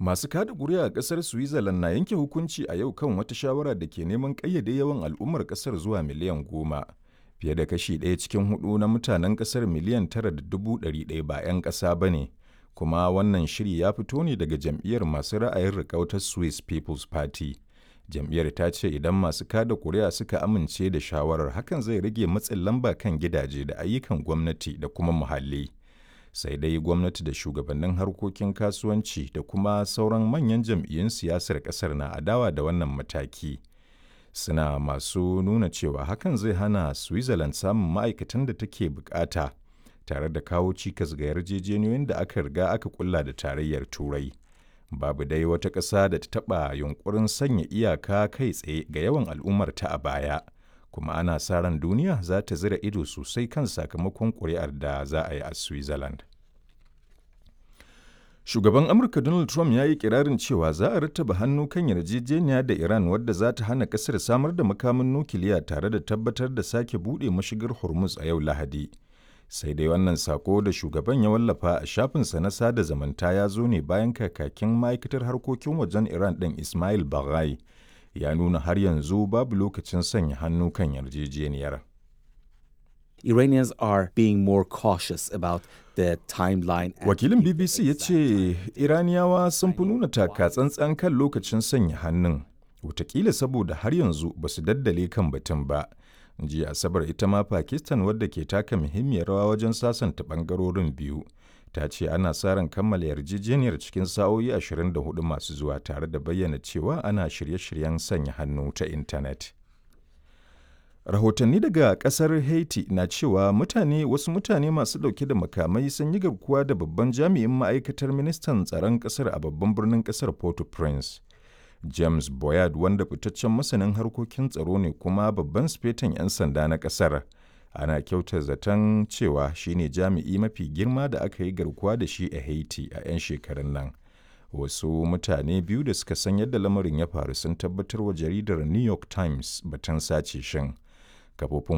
Masu kada ƙuri'a a ƙasar Switzerland na yanke hukunci a yau kan wata shawara da ke neman ƙayyade yawan al'ummar ƙasar zuwa miliyan goma. Fiye da kashi ɗaya cikin hudu na mutanen ƙasar miliyan tara da dubu ɗari ɗaya ba 'yan ƙasa ba ne, kuma wannan shiri ya fito ne daga jam'iyyar masu ra'ayin riƙau ta Swiss People's Party. Jam'iyyar ta ce idan masu kada ƙuri'a suka amince da shawarar hakan zai rage matsin lamba kan gidaje da ayyukan gwamnati da kuma muhalli. sai dai gwamnati da shugabannin harkokin kasuwanci da kuma sauran manyan jam'iyyun siyasar kasar na adawa da wannan mataki suna masu nuna cewa hakan zai hana switzerland samun ma'aikatan da take bukata tare da kawo cikas ga yarjejeniyoyin da aka riga aka kulla da tarayyar turai babu dai wata ƙasa da ta taɓa yunkurin sanya iyaka kai tsaye ga yawan al'ummarta a baya kuma ana sa ran duniya za ta zira ido sosai kan sakamakon ƙuri'ar da za a yi a Switzerland. Shugaban Amurka Donald Trump ya yi kirarin cewa za a rattaba hannu kan yarjejeniya da Iran wadda za ta hana ƙasar samar da makamin nukiliya tare da tabbatar da sake buɗe mashigar Hormuz a yau Lahadi. Sai dai wannan sako da shugaban ya wallafa a shafinsa na sada zamanta ya zo ne bayan kakakin ma'aikatar harkokin wajen Iran ɗin Ismail Baghai ya nuna har yanzu babu lokacin sanya hannu kan yarjejeniyar. Iranians are being more cautious about the timeline. Wakilin BBC ya ce Iraniyawa sun fi nuna taka tsantsan kan lokacin sanya hannun, watakila saboda har yanzu ba su daddale kan batun ba. Jiya Asabar ita ma Pakistan wadda ke taka muhimmiyar rawa wajen sasanta bangarorin biyu. ta ce ana sa ran kammala yarjejeniyar cikin sa'o'i 24 masu zuwa tare da bayyana cewa ana shirye-shiryen sanya hannu ta intanet. Rahotanni daga kasar Haiti na cewa mutane wasu mutane masu dauke da makamai sun yi garkuwa da babban jami'in ma'aikatar ministan tsaron kasar a babban birnin kasar Port-au-Prince. James Boyard wanda fitaccen masanin harkokin tsaro ne kuma babban sifetan 'yan sanda na kasar. ana kyauta zaton cewa shine jami'i mafi girma da aka yi garkuwa da shi a haiti a 'yan shekarun nan wasu mutane biyu da suka san yadda lamarin ya faru sun tabbatar wa jaridar new york times batun sace shin kafofin